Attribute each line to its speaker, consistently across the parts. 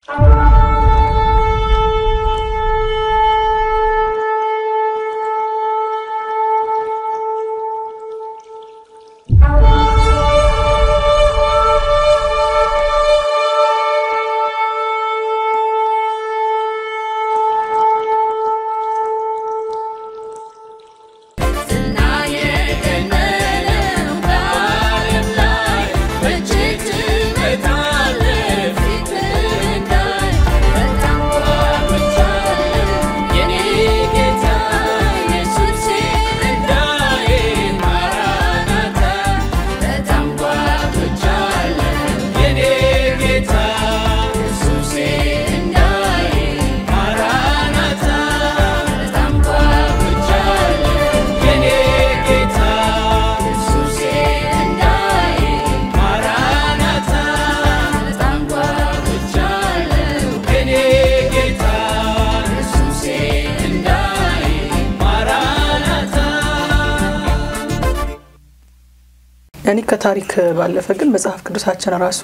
Speaker 1: እኔ ከታሪክ ባለፈ ግን መጽሐፍ ቅዱሳችን ራሱ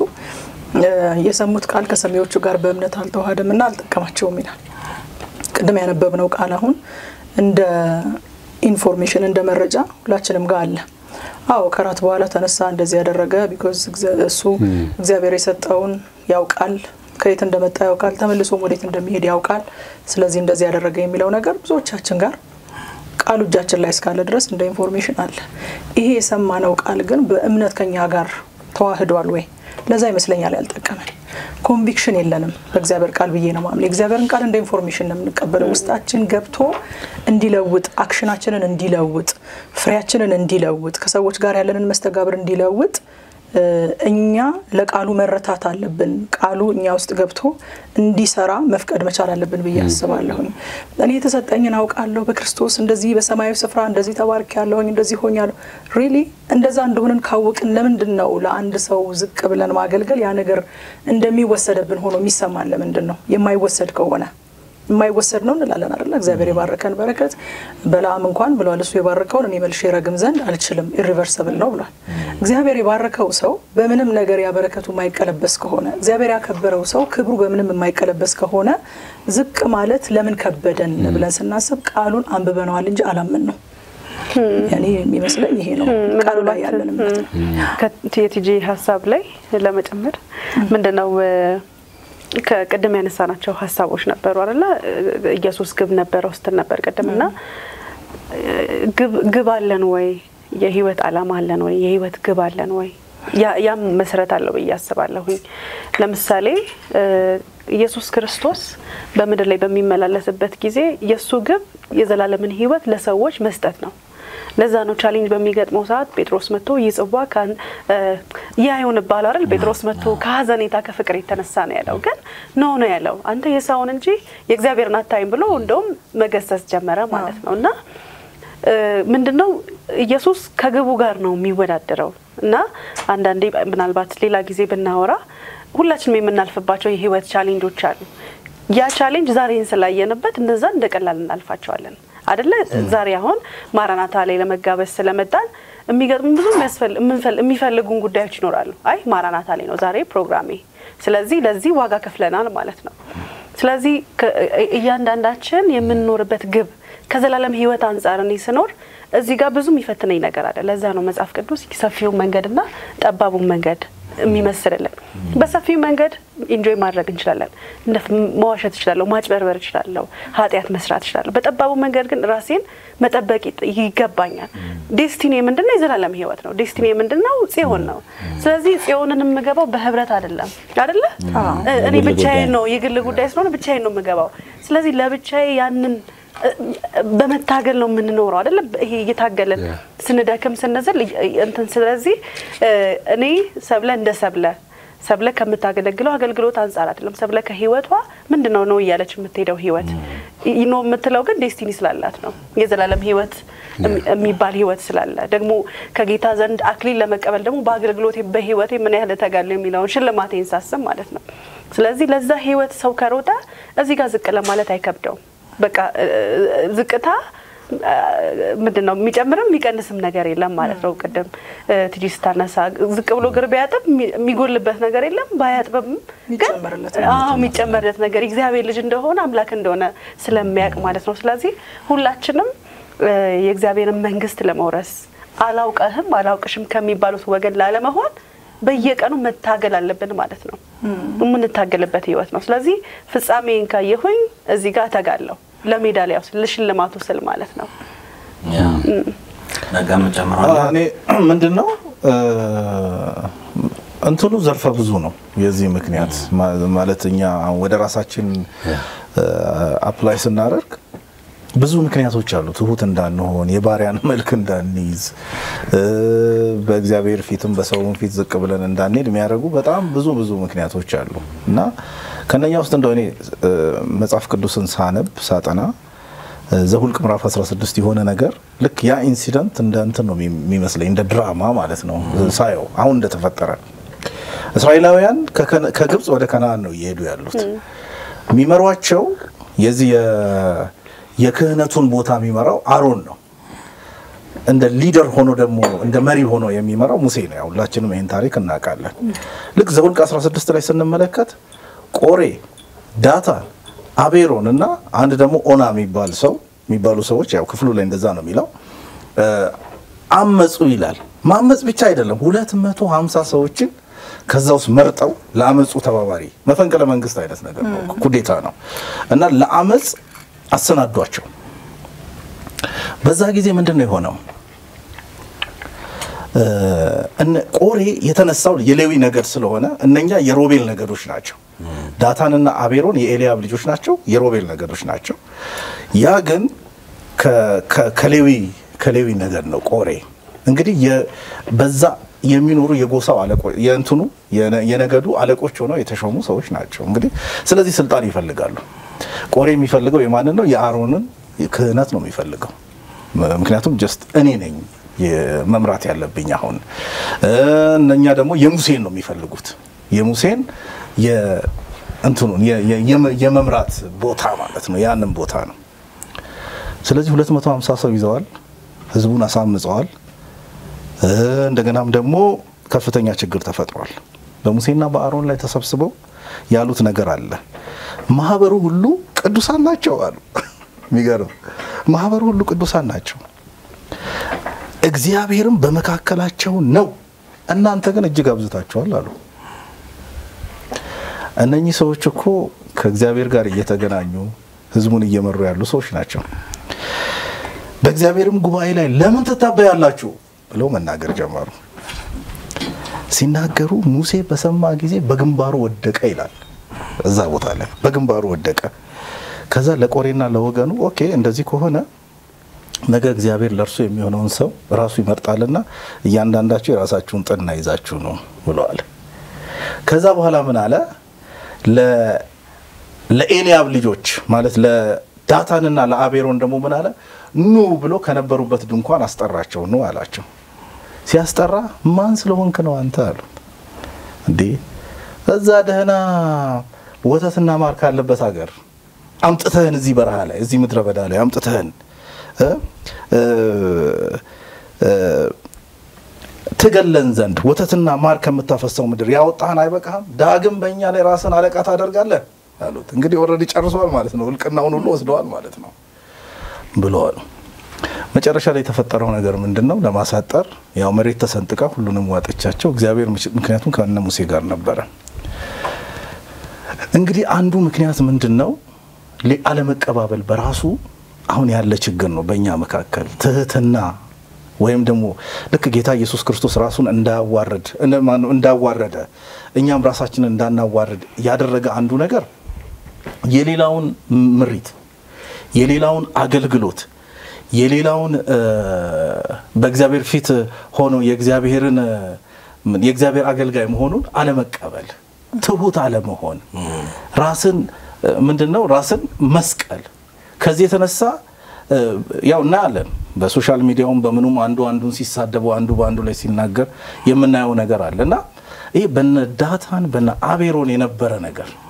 Speaker 1: የሰሙት ቃል ከሰሚዎቹ ጋር በእምነት አልተዋሃደም እና አልጠቀማቸውም ይላል። ቅድም ያነበብነው ቃል አሁን እንደ ኢንፎርሜሽን እንደ መረጃ ሁላችንም ጋር አለ። አዎ ከራት በኋላ ተነሳ እንደዚህ ያደረገ ቢኮዝ እሱ እግዚአብሔር የሰጠውን ያውቃል፣ ከየት እንደመጣ ያውቃል፣ ተመልሶም ወዴት እንደሚሄድ ያውቃል። ስለዚህ እንደዚህ ያደረገ የሚለው ነገር ብዙዎቻችን ጋር ቃሉ እጃችን ላይ እስካለ ድረስ እንደ ኢንፎርሜሽን አለ። ይሄ የሰማነው ቃል ግን በእምነት ከኛ ጋር ተዋህዷል ወይ? ለዛ ይመስለኛል ያልጠቀመን። ኮንቪክሽን የለንም በእግዚአብሔር ቃል ብዬ ነው ማምነው። የእግዚአብሔርን ቃል እንደ ኢንፎርሜሽን ነው የምንቀበለው። ውስጣችን ገብቶ እንዲለውጥ፣ አክሽናችንን እንዲለውጥ፣ ፍሬያችንን እንዲለውጥ፣ ከሰዎች ጋር ያለንን መስተጋብር እንዲለውጥ እኛ ለቃሉ መረታት አለብን። ቃሉ እኛ ውስጥ ገብቶ እንዲሰራ መፍቀድ መቻል አለብን ብዬ አስባለሁኝ። እኔ የተሰጠኝን አውቃለሁ፣ በክርስቶስ እንደዚህ በሰማያዊ ስፍራ እንደዚህ ተባርክ ያለሁኝ እንደዚህ ሆኛለሁ። ሪሊ እንደዛ እንደሆንን ካወቅን ለምንድን ነው ለአንድ ሰው ዝቅ ብለን ማገልገል ያ ነገር እንደሚወሰደብን ሆኖ የሚሰማን? ለምንድን ነው የማይወሰድ ከሆነ የማይወሰድ ነው እንላለን አይደለ? እግዚአብሔር የባረከን በረከት በለዓም እንኳን ብሏል፣ እሱ የባረከውን እኔ መልሼ ረግም ዘንድ አልችልም፣ ኢሪቨርሰብል ነው ብሏል። እግዚአብሔር የባረከው ሰው በምንም ነገር ያበረከቱ የማይቀለበስ ከሆነ እግዚአብሔር ያከበረው ሰው ክብሩ በምንም የማይቀለበስ ከሆነ ዝቅ ማለት ለምን ከበደን ብለን ስናስብ ቃሉን አንብበነዋል እንጂ አላምን ነው። ያኔ የሚመስለኝ ይሄ ነው ቃሉ ላይ ያለን እምነት ነው።
Speaker 2: ከቲጂ ሀሳብ ላይ ለመጨመር ምንድነው ከቅድም ያነሳናቸው ሀሳቦች ነበሩ አይደለ? ኢየሱስ ግብ ነበረው ስትል ነበር ቅድም እና ግብ አለን ወይ? የህይወት አላማ አለን ወይ? የህይወት ግብ አለን ወይ? ያም መሰረት አለው ብዬ አስባለሁኝ። ለምሳሌ ኢየሱስ ክርስቶስ በምድር ላይ በሚመላለስበት ጊዜ የእሱ ግብ የዘላለምን ህይወት ለሰዎች መስጠት ነው። ለዛ ነው ቻሌንጅ በሚገጥመው ሰዓት ጴጥሮስ መጥቶ ይህ ጽዋ ያ ይሆንብሃል አይደል? ጴጥሮስ መጥቶ ከሀዘኔታ ከፍቅር የተነሳ ነው ያለው። ግን ኖ ነው ያለው አንተ የሰውን እንጂ የእግዚአብሔርን አታይም ብሎ እንደውም መገሰጽ ጀመረ ማለት ነው። እና ምንድነው ኢየሱስ ከግቡ ጋር ነው የሚወዳደረው። እና አንዳንዴ ምናልባት ሌላ ጊዜ ብናወራ ሁላችንም የምናልፍባቸው የህይወት ቻሌንጆች አሉ። ያ ቻሌንጅ ዛሬን ስላየንበት እነዛ እንደ ቀላል እናልፋቸዋለን አደለ? ዛሬ አሁን ማራናታ ላይ ለመጋበዝ ስለመጣን የሚገጥሙ ብዙ የሚፈልጉን ጉዳዮች ይኖራሉ። አይ ማራናታ ላይ ነው ዛሬ ፕሮግራሜ፣ ስለዚህ ለዚህ ዋጋ ከፍለናል ማለት ነው። ስለዚህ እያንዳንዳችን የምንኖርበት ግብ ከዘላለም ህይወት አንጻር እኔ ስኖር እዚህ ጋር ብዙ የሚፈትነኝ ነገር አለ። ለዛ ነው መጽሐፍ ቅዱስ ሰፊውን መንገድና ጠባቡን መንገድ የሚመስልልን። በሰፊው መንገድ ኢንጆይ ማድረግ እንችላለን። መዋሸት እችላለሁ፣ ማጭበርበር እችላለሁ፣ ኃጢአት መስራት እችላለሁ። በጠባቡ መንገድ ግን ራሴን መጠበቅ ይገባኛል። ዴስቲኒ ምንድን ነው? የዘላለም ህይወት ነው። ዴስቲኒ ምንድን ነው? ጽዮን ነው። ስለዚህ ጽዮንን የምገባው በህብረት አይደለም አይደለ? እኔ ብቻዬን ነው፣ የግል ጉዳይ ስለሆነ ብቻዬን ነው የምገባው። ስለዚህ ለብቻዬ ያንን በመታገል ነው የምንኖረው አይደለ? ይሄ እየታገልን ስንደክም ስንዝል እንትን። ስለዚህ እኔ ሰብለ እንደ ሰብለ ሰብለ ከምታገለግለው አገልግሎት አንጻር አይደለም። ሰብለ ከህይወቷ ምንድን ነው ነው እያለች የምትሄደው ህይወት ነው የምትለው ግን ዴስቲኒ ስላላት ነው የዘላለም ህይወት የሚባል ህይወት ስላለ ደግሞ ከጌታ ዘንድ አክሊል ለመቀበል ደግሞ በአገልግሎቴ በህይወቴ ምን ያህል እተጋለሁ የሚለውን ሽልማቴን ሳስብ ማለት ነው። ስለዚህ ለዛ ህይወት ሰው ከሮጠ እዚህ ጋር ዝቅ ለማለት አይከብደውም። በቃ ዝቅታ ምንድን ነው የሚጨምርም የሚቀንስም ነገር የለም ማለት ነው። ቅድም ትጂ ስታነሳ ዝቅ ብሎ እግር ቢያጥብ የሚጎልበት ነገር የለም፣ ባያጥብም ግን የሚጨመርለት ነገር እግዚአብሔር ልጅ እንደሆነ አምላክ እንደሆነ ስለሚያውቅ ማለት ነው። ስለዚህ ሁላችንም የእግዚአብሔርን መንግስት ለመውረስ አላውቀህም አላውቅሽም ከሚባሉት ወገን ላለመሆን በየቀኑ መታገል አለብን ማለት ነው። የምንታገልበት ህይወት ነው። ስለዚህ ፍጻሜን ካየሁኝ እዚህ ጋር እተጋለሁ ለሜዳሊያው ስል ለሽልማቱ ስል ማለት ነው።
Speaker 3: ነጋ መጨመር
Speaker 4: እኔ ምንድን ነው እንትኑ ዘርፈ ብዙ ነው። የዚህ ምክንያት ማለት እኛ ወደ ራሳችን አፕላይ ስናደርግ ብዙ ምክንያቶች አሉ። ትሁት እንዳንሆን፣ የባሪያን መልክ እንዳንይዝ፣ በእግዚአብሔር ፊትም በሰውም ፊት ዝቅ ብለን እንዳንሄድ የሚያደርጉ በጣም ብዙ ብዙ ምክንያቶች አሉ እና ከነኛ ውስጥ እንደው እኔ መጽሐፍ ቅዱስን ሳነብ ሳጠና ዘሁልቅ ምዕራፍ 16 የሆነ ነገር ልክ ያ ኢንሲደንት እንደ እንትን ነው የሚመስለኝ እንደ ድራማ ማለት ነው ሳየው አሁን እንደተፈጠረ እስራኤላውያን ከግብፅ ወደ ከነአን ነው እየሄዱ ያሉት የሚመሯቸው የዚህ የክህነቱን ቦታ የሚመራው አሮን ነው። እንደ ሊደር ሆኖ ደግሞ እንደ መሪ ሆኖ የሚመራው ሙሴ ነው። ያው ሁላችንም ይህን ታሪክ እናውቃለን። ልክ ዘኍልቍ 16 ላይ ስንመለከት ቆሬ፣ ዳታን፣ አቤሮን እና አንድ ደግሞ ኦና የሚባል ሰው የሚባሉ ሰዎች ያው ክፍሉ ላይ እንደዛ ነው የሚለው አመፁ ይላል። ማመፅ ብቻ አይደለም፣ 250 ሰዎችን ከዛ ውስጥ መርጠው ለአመፁ ተባባሪ መፈንቅለ መንግስት አይነት ነገር ነው፣ ኩዴታ ነው እና ለአመፅ አሰናዷቸው። በዛ ጊዜ ምንድን ነው የሆነው? ቆሬ የተነሳው የሌዊ ነገድ ስለሆነ እነኛ የሮቤል ነገዶች ናቸው። ዳታንና አቤሮን የኤልያብ ልጆች ናቸው፣ የሮቤል ነገዶች ናቸው። ያ ግን ከሌዊ ከሌዊ ነገድ ነው። ቆሬ እንግዲህ በዛ የሚኖሩ የጎሳው አለቆች የእንትኑ የነገዱ አለቆች ሆነው የተሾሙ ሰዎች ናቸው። እንግዲህ ስለዚህ ስልጣን ይፈልጋሉ። ቆሬ የሚፈልገው የማንን ነው? የአሮንን ክህነት ነው የሚፈልገው። ምክንያቱም ጀስት እኔ ነኝ መምራት ያለብኝ አሁን። እነኛ ደግሞ የሙሴን ነው የሚፈልጉት የሙሴን እንትኑን የመምራት ቦታ ማለት ነው። ያንን ቦታ ነው። ስለዚህ 250 ሰው ይዘዋል። ህዝቡን አሳምፀዋል። እንደገናም ደግሞ ከፍተኛ ችግር ተፈጥሯል። በሙሴና በአሮን ላይ ተሰብስበው ያሉት ነገር አለ። ማህበሩ ሁሉ ቅዱሳን ናቸው አሉ። የሚገርም ማህበሩ ሁሉ ቅዱሳን ናቸው፣ እግዚአብሔርም በመካከላቸው ነው፣ እናንተ ግን እጅግ አብዝታችኋል አሉ። እነኚህ ሰዎች እኮ ከእግዚአብሔር ጋር እየተገናኙ ህዝቡን እየመሩ ያሉ ሰዎች ናቸው። በእግዚአብሔርም ጉባኤ ላይ ለምን ትታበያላችሁ ብለው መናገር ጀመሩ። ሲናገሩ ሙሴ በሰማ ጊዜ በግንባሩ ወደቀ ይላል። እዛ ቦታ ላይ በግንባሩ ወደቀ። ከዛ ለቆሬና ለወገኑ ኦኬ፣ እንደዚህ ከሆነ ነገ እግዚአብሔር ለእርሱ የሚሆነውን ሰው ራሱ ይመርጣልና እያንዳንዳችሁ የራሳችሁን ጥና ይዛችሁ ነው ብለዋል። ከዛ በኋላ ምን አለ? ለኤልያብ ልጆች ማለት ለዳታንና ለአቤሮን ደግሞ ምን አለ? ኑ ብሎ ከነበሩበት ድንኳን አስጠራቸው። ኑ አላቸው። ሲያስጠራ ማን ስለሆንክ ነው አንተ አሉ። እንዴ እዛ ደህና ወተትና ማር ካለበት ሀገር አምጥተህን እዚህ በረሃ ላይ እዚህ ምድረ በዳ ላይ አምጥተህን ትገለን ዘንድ ወተትና ማር ከምታፈሰው ምድር ያወጣህን አይበቃህም? ዳግም በእኛ ላይ ራስን አለቃ ታደርጋለህ አሉት። እንግዲህ ኦልሬዲ ጨርሰዋል ማለት ነው። እልቅናውን ሁሉ ወስደዋል ማለት ነው ብለዋል። መጨረሻ ላይ የተፈጠረው ነገር ምንድን ነው? ለማሳጠር ያው መሬት ተሰንጥቃ ሁሉንም ዋጠቻቸው። እግዚአብሔር ምክንያቱም ከነ ሙሴ ጋር ነበረ። እንግዲህ አንዱ ምክንያት ምንድን ነው? አለመቀባበል በራሱ አሁን ያለ ችግር ነው በእኛ መካከል ትህትና ወይም ደግሞ ልክ ጌታ ኢየሱስ ክርስቶስ ራሱን እንዳዋረድ እንዳዋረደ እኛም ራሳችንን እንዳናዋርድ ያደረገ አንዱ ነገር የሌላውን ምሪት፣ የሌላውን አገልግሎት፣ የሌላውን በእግዚአብሔር ፊት ሆኖ የእግዚአብሔርን የእግዚአብሔር አገልጋይ መሆኑን አለመቀበል፣ ትሁት አለመሆን፣ ራስን ምንድን ነው ራስን መስቀል። ከዚህ የተነሳ ያው እናያለን በሶሻል ሚዲያውም በምኑም አንዱ አንዱን ሲሳደበው አንዱ በአንዱ ላይ ሲናገር የምናየው ነገር አለ እና ይህ በነ ዳታን በነ አቤሮን የነበረ ነገር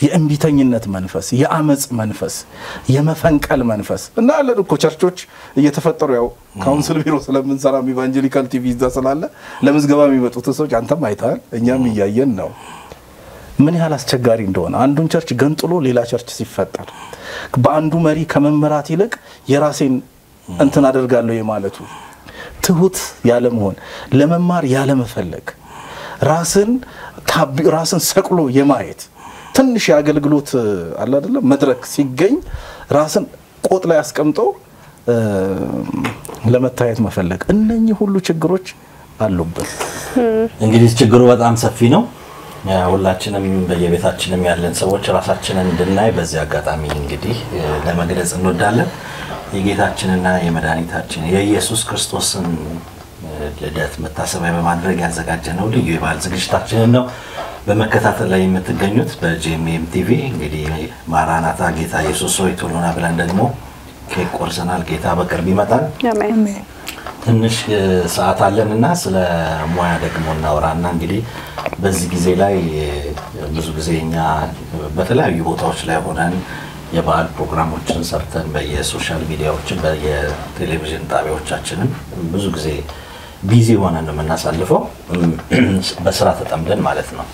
Speaker 4: የእምቢተኝነት መንፈስ፣ የአመፅ መንፈስ፣ የመፈንቀል መንፈስ እና ያለን እኮ ቸርቾች እየተፈጠሩ ያው ካውንስል ቢሮ ስለምንሰራ ኢቫንጀሊካል ቲቪ እዛ ስላለ ለምዝገባ የሚመጡትን ሰዎች አንተም አይተሃል፣ እኛም እያየን ነው ምን ያህል አስቸጋሪ እንደሆነ አንዱን ቸርች ገንጥሎ ሌላ ቸርች ሲፈጠር በአንዱ መሪ ከመመራት ይልቅ የራሴን እንትን አደርጋለሁ የማለቱ ትሁት ያለመሆን ለመማር ያለመፈለግ ራስን ታቢ- ራስን ሰቅሎ የማየት ትንሽ የአገልግሎት አለ አይደለም መድረክ ሲገኝ ራስን ቆጥ ላይ አስቀምጦ እ፣ ለመታየት መፈለግ እነኚህ ሁሉ ችግሮች አሉብን።
Speaker 3: እንግዲህ ችግሩ በጣም ሰፊ ነው። ያ ሁላችንም በየቤታችንም ያለን ሰዎች ራሳችንን እንድናይ በዚህ አጋጣሚ እንግዲህ እ፣ ለመግለጽ እንወዳለን። የጌታችንና የመድኃኒታችን የኢየሱስ ክርስቶስን እ፣ ልደት መታሰቢያ በማድረግ ያዘጋጀነው ልዩ የበዓል ዝግጅታችንን ነው በመከታተል ላይ የምትገኙት በጂኤምኤም ቲቪ። እንግዲህ ማራናታ ጌታ ኢየሱስ ሆይ ቶሎ ና ብለን ደግሞ ኬክ ቆርሰናል። ጌታ በቅርብ ይመጣል።
Speaker 2: አሜን።
Speaker 1: አሜን።
Speaker 3: ትንሽ እ፣ ሰዓት አለን እና ስለ ሙያ ደግሞ እናውራና እንግዲህ በዚህ ጊዜ ላይ እ፣ ብዙ ጊዜ እኛ በተለያዩ ቦታዎች ላይ ሆነን የበዓል ፕሮግራሞችን ሰርተን በየሶሻል ሚዲያዎችን በየቴሌቪዥን ጣቢያዎቻችንም ብዙ ጊዜ ቢዚ ሆነን ነው የምናሳልፈው በስራ ተጠምደን ማለት ነው።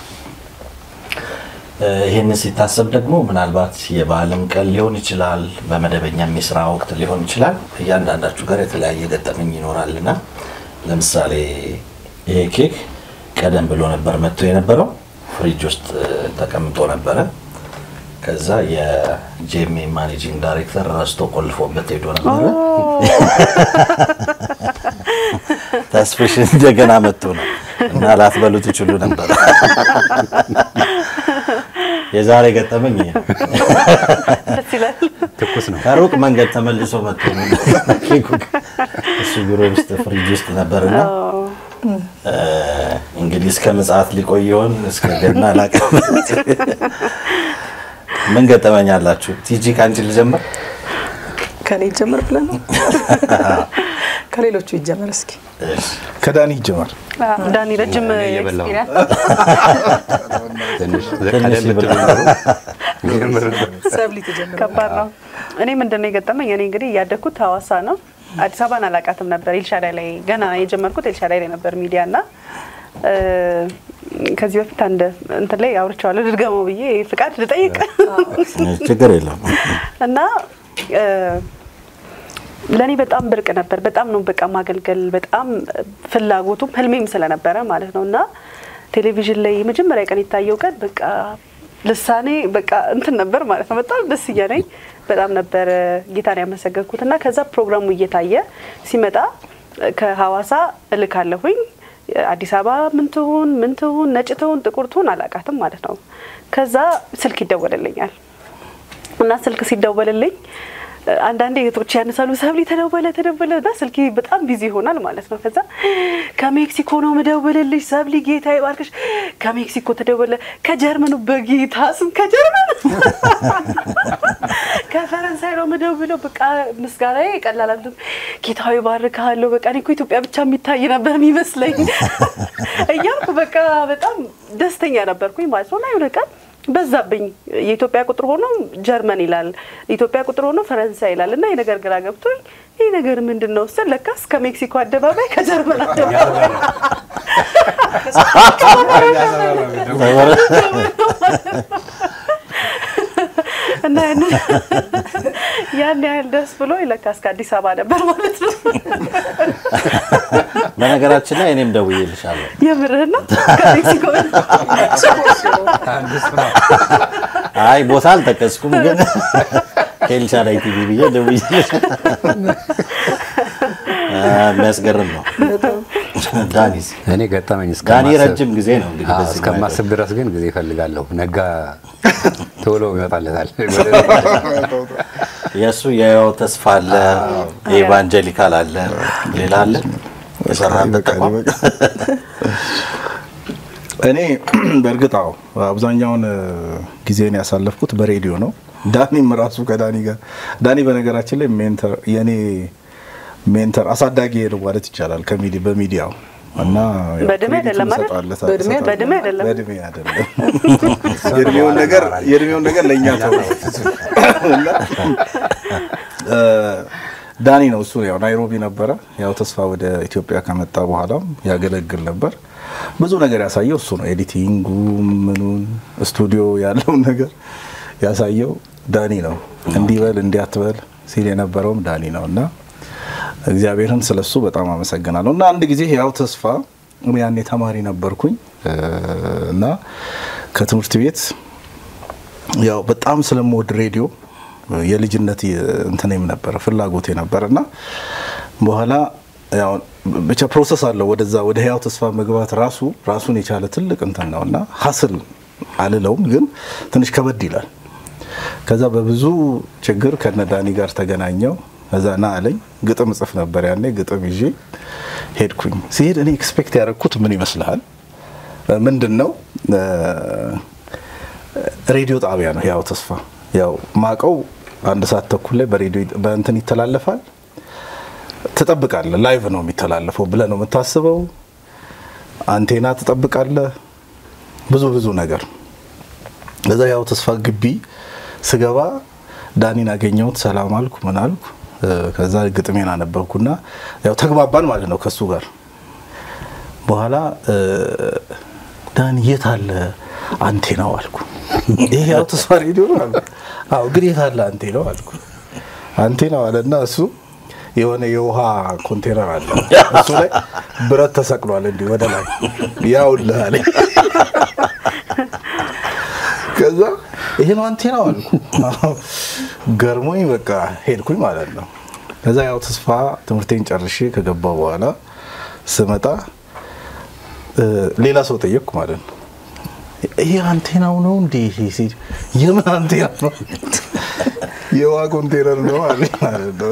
Speaker 3: ይህን ሲታሰብ ደግሞ ምናልባት የበዓልም ቀን ሊሆን ይችላል፣ በመደበኛም የስራ ወቅት ሊሆን ይችላል። እያንዳንዳችሁ ጋር የተለያየ ገጠመኝ ይኖራልና ለምሳሌ ይሄ ኬክ ቀደም ብሎ ነበር መጥቶ የነበረው ፍሪጅ ውስጥ ተቀምጦ ነበረ። ከዛ የጄሜ ማኔጂንግ ዳይሬክተር ረስቶ ቆልፎበት ሄዶ ነበረ። ተስፍሽ እንደገና መጥቶ ነው እና ላትበሉ ትችሉ ነበር። የዛሬ ገጠመኝ ይሄ ነው።
Speaker 2: ደስ ይላል።
Speaker 5: ትኩስ ነው።
Speaker 3: ከሩቅ መንገድ ተመልሶ መጥቶ ነው ኬኩ እሱ ቢሮ ውስጥ ፍሪጅ ውስጥ ነበርና እ፣ እንግዲህ እስከ ምጽአት ሊቆይ ይሆን እስከ ገና አላውቅም። ምን ገጠመኝ አላችሁ? ቲጂ ከአንቺ ልጀምር።
Speaker 1: ከኔ ይጀምር ብለን ነው ከሌሎቹ ይጀምር እስኪ።
Speaker 3: እሺ።
Speaker 4: ከዳኒ ይጀመር።
Speaker 2: ዳኒ ረጅም
Speaker 5: እኔ እየበላሁ ነው።
Speaker 2: ኤክስፒሪየንስ
Speaker 5: ትንሽ
Speaker 3: ትንሽ
Speaker 5: ቀደም ብትሉ
Speaker 3: ይበላል።
Speaker 5: ኖሮ
Speaker 1: ሰብሊ ትጀምር።
Speaker 2: ከባድ ነው። እኔ ምንድን ነው የገጠመኝ? እኔ እንግዲህ ያደግኩት ሀዋሳ ነው። አዲስ አበባን አላውቃትም ነበር። ኤልሻዳይ ላይ ገና የጀመርኩት ኤልሻዳይ ላይ ነበር ሚዲያ እና እ፣ ከዚህ በፊት አንድ እንትን ላይ አውርቼዋለሁ። ድድገመው ብዬ ፍቃድ ልጠይቅ
Speaker 3: ችግር የለም።
Speaker 2: እና እ፣ ለእኔ በጣም ብርቅ ነበር። በጣም ነው በቃ ማገልገል በጣም ፍላጎቱም ህልሜም ስለነበረ ማለት ነው እና ቴሌቪዥን ላይ የመጀመሪያ ቀን የታየው ቀን በቃ ልሳኔ በቃ እንትን ነበር ማለት ነው። በጣም ደስ እያለኝ በጣም ነበር ጌታን ያመሰገንኩት እና ከዛ ፕሮግራሙ እየታየ ሲመጣ ከሀዋሳ እልካለሁኝ አዲስ አበባ ምን ትሁን ምን ትሁን ነጭ ትሁን ጥቁር ትሁን አላውቃትም ማለት ነው። ከዛ ስልክ ይደወልልኛል እና ስልክ ሲደወልልኝ አንዳንዴ እህቶች ያነሳሉ፣ ሰብሊ ተደወለ ተደወለ እና ስልኬ በጣም ቢዚ ይሆናል ማለት ነው። ከዛ ከሜክሲኮ ነው ምደውልልሽ ሰብሊ ጌታ ይባርክሽ። ከሜክሲኮ ተደወለ፣ ከጀርመኑ በጌታ ስም ከጀርመን ከፈረንሳይ ነው ምደውለው። በቃ ምስጋናዬ ቀላል አይደለም። ጌታዊ ባርካለሁ። በቃ እኔ እኮ ኢትዮጵያ ብቻ የሚታይ ነበር የሚመስለኝ እያልኩ በቃ በጣም ደስተኛ ነበርኩኝ ማለት ነው እና የሆነ ቀን በዛብኝ የኢትዮጵያ ቁጥር ሆኖ ጀርመን ይላል፣ የኢትዮጵያ ቁጥር ሆኖ ፈረንሳይ ይላል እና ይህ ነገር ግራ ገብቶኝ ይህ ነገር ምንድን ነው ስል ለካስ ከሜክሲኮ አደባባይ ከጀርመን አደባባይ እና ያንን ያን ያህል ደስ ብሎ ለካስ ከአዲስ አበባ ነበር ማለት ነው።
Speaker 3: በነገራችን ላይ እኔም ደውዬልሻለሁ።
Speaker 2: የምርህን ነው ከሜክሲኮ
Speaker 3: አይ ቦታ አልጠቀስኩም፣ ግን ከኤልሻዳይ ቲቪ ብዬ ደውዬልሽ የሚያስገርም ነው። ዳኒስ
Speaker 5: እኔ ገጠመኝ
Speaker 3: ዳኒ
Speaker 5: እስከማስብ-
Speaker 3: ረጅም ጊዜ ነው እንግዲህ
Speaker 5: አዎ፣
Speaker 3: በዚህ
Speaker 5: እስከማስብ ድረስ ግን ጊዜ እፈልጋለሁ። ነጋ ቶሎ ይመጣለታል።
Speaker 3: የእሱ የህይወት ተስፋ አለ፣ የኢቫንጀሊካል አለ፣ ሌላ አለ የሰራበት ተቋም
Speaker 4: እኔ በእርግጥ አዎ አብዛኛውን እ፣ ጊዜን ያሳለፍኩት በሬዲዮ ነው። ዳኒም ራሱ ከዳኒ ጋር ዳኒ በነገራችን ላይ ሜንተር የኔ ሜንተር አሳዳጊ ነው ማለት ይቻላል። ከሚዲ በሚዲያው እና ያው
Speaker 2: በእድሜ
Speaker 4: ክሬዲቱን
Speaker 2: አይደለም አይደል?
Speaker 4: እሰጣለታ-
Speaker 1: በእድሜ-
Speaker 4: እሰጣለሁ።
Speaker 2: በእድሜ አይደለም።
Speaker 4: በእድሜ አይደለም። የእድሜውን ነገር የእድሜውን ነገር ለእኛ ተው እና እ፣ ዳኒ ነው እሱ ያው ናይሮቢ ነበረ። ያው ተስፋ ወደ ኢትዮጵያ ከመጣ በኋላም ያገለግል ነበር። ብዙ ነገር ያሳየው እሱ ነው። ኤዲቲንጉ ምኑን ስቱዲዮ ያለውን ነገር ያሳየው ዳኒ ነው። እንዲበል እንዲያትበል ሲል የነበረውም ዳኒ ነው እና እግዚአብሔርን ስለሱ በጣም አመሰግናለሁ። እና አንድ ጊዜ ያው ተስፋ እኔ ያኔ ተማሪ ነበርኩኝ እ፣ እና ከትምህርት ቤት ያው በጣም ስለምወድ ሬዲዮ የልጅነት እንትኔም ነበረ ፍላጎቴ ነበር እና በኋላ ያው ብቻ ፕሮሰስ አለው ወደዛ ወደ ህያው ተስፋ መግባት ራሱ ራሱን የቻለ ትልቅ እንትን ነው እና ሀስል አልለውም ግን ትንሽ ከበድ ይላል። ከዛ በብዙ ችግር ከነዳኒ ጋር ተገናኘው። ከዛ ና አለኝ። ግጥም እጽፍ ነበር ያኔ። ግጥም ይዤ ሄድኩኝ። ሲሄድ እኔ ኤክስፔክት ያደረግኩት ምን ይመስልሃል? ምንድን ነው እ፣ ሬዲዮ ጣቢያ ነው ህያው ተስፋ። ያው ማቀው አንድ ሰዓት ተኩል ላይ በሬዲዮ በእንትን ይተላለፋል። ትጠብቃለህ። ላይቭ ነው የሚተላለፈው ብለህ ነው የምታስበው። አንቴና ትጠብቃለህ። ብዙ ብዙ ነገር ከዛ ያው ተስፋ ግቢ ስገባ ዳኒን አገኘሁት። ሰላም አልኩ፣ ምን አልኩ። እ፣ ከዛ ግጥሜን አነበብኩና ያው ተግባባን ማለት ነው ከሱ ጋር። በኋላ እ፣ ዳኒ የት አለ አንቴናው አልኩ። ይሄ ያው ተስፋ ሬዲዮ ነው አልኩ። አዎ ግን የት አለ አንቴናው አልኩ። አንቴናው አለና እሱ የሆነ የውሃ ኮንቴነር አለ እሱ ላይ ብረት ተሰቅሏል እንዲህ ወደ ላይ ያውልህ አለኝ። ከዛ ይሄ ነው አንቴናው አልኩ። ገርሞኝ በቃ ሄድኩኝ ማለት ነው። ከዛ ያው ተስፋ ትምህርቴን ጨርሼ ከገባ በኋላ ስመጣ እ፣ ሌላ ሰው ጠየቅኩ ማለት ነው። ይሄ አንቴናው ነው እንዴ? ይሄ ሲል የምን አንቴና ነው? የውሃ ኮንቴነር ነው አለኝ ማለት ነው።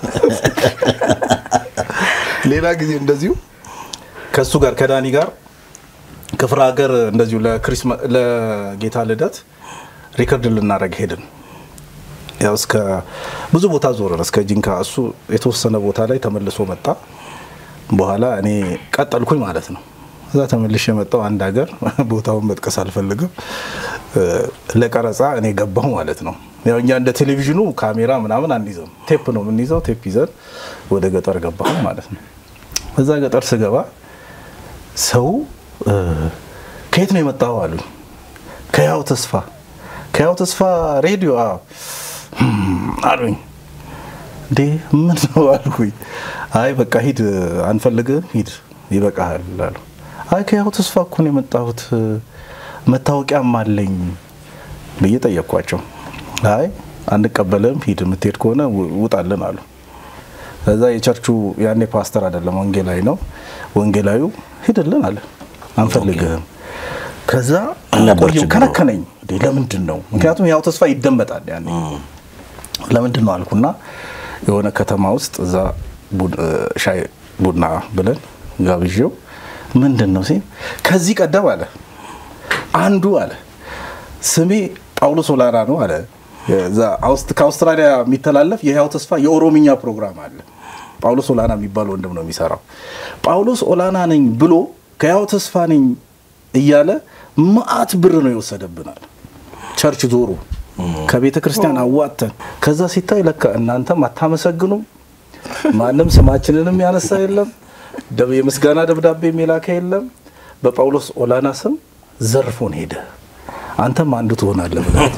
Speaker 4: ሌላ ጊዜ እንደዚሁ ከእሱ ጋር ከዳኒ ጋር ክፍለ ሀገር እንደዚሁ ለክሪስማ- ለጌታ ልደት ሪከርድ ልናደርግ ሄድን። ያው እስከ ብዙ ቦታ ዞረን እስከ ጂንካ፣ እሱ የተወሰነ ቦታ ላይ ተመልሶ መጣ። በኋላ እኔ ቀጠልኩኝ ማለት ነው። እዛ ተመልሼ የመጣው አንድ ሀገር ቦታውን መጥቀስ አልፈልግም እ፣ ለቀረጻ እኔ ገባሁ ማለት ነው። ያው እኛ እንደ ቴሌቪዥኑ ካሜራ ምናምን አንይዘም፣ ቴፕ ነው የምንይዘው። ቴፕ ይዘን ወደ ገጠር ገባሁ ማለት ነው። እዛ ገጠር ስገባ ሰው እ፣ ከየት ነው የመጣው አሉ። ከያው ተስፋ ከያው ተስፋ ሬዲዮ አዎ። "ህም" አሉኝ። እንዴ ምን ነው አልኩኝ። አይ በቃ ሂድ አንፈልግም፣ ሂድ ይበቃሃል አሉ። አይ ከያው ተስፋ እኮ ነው የመጣሁት መታወቂያም አለኝ ብዬ ጠየቅኳቸው። አይ አንቀበልም፣ ሂድ የምትሄድ ከሆነ ው- ውጣልን አሉ። ከዛ የቸርቹ ያኔ ፓስተር አይደለም ወንጌላዊ ነው። ወንጌላዩ ሂድልን አለ፣ አንፈልግህም። ከዛ
Speaker 3: ነበር
Speaker 4: ቆየሁ፣
Speaker 3: ችግሩ።
Speaker 4: ከነከነኝ። እንዴ ለምንድን ነው? ምክንያቱም ያው ተስፋ ይደመጣል ያኔ ለምንድን ነው አልኩና የሆነ ከተማ ውስጥ እዛ ቡድ- እ፣ ሻይ ቡና ብለን ጋብዤው ምንድን ነው ሲል ከዚህ ቀደም አለ አንዱ አለ ስሜ ጳውሎስ ኦላና ነው አለ። እዛ አውስት- ከአውስትራሊያ የሚተላለፍ የህያው ተስፋ የኦሮምኛ ፕሮግራም አለ። ጳውሎስ ኦላና የሚባል ወንድም ነው የሚሰራው። ጳውሎስ ኦላና ነኝ ብሎ ከህያው ተስፋ ነኝ እያለ መዓት ብር ነው የወሰደብናል። ቸርች ዞሩ ከቤተ ክርስቲያን አዋጥተን ከዛ ሲታይ ለካ እናንተም አታመሰግኑም፣ ማንም ስማችንንም ያነሳ የለም፣ ደ- የምስጋና ደብዳቤ የላከ የለም። በጳውሎስ ኦላና ስም ዘርፎን ሄደ። አንተም አንዱ ትሆናለህ ብለህ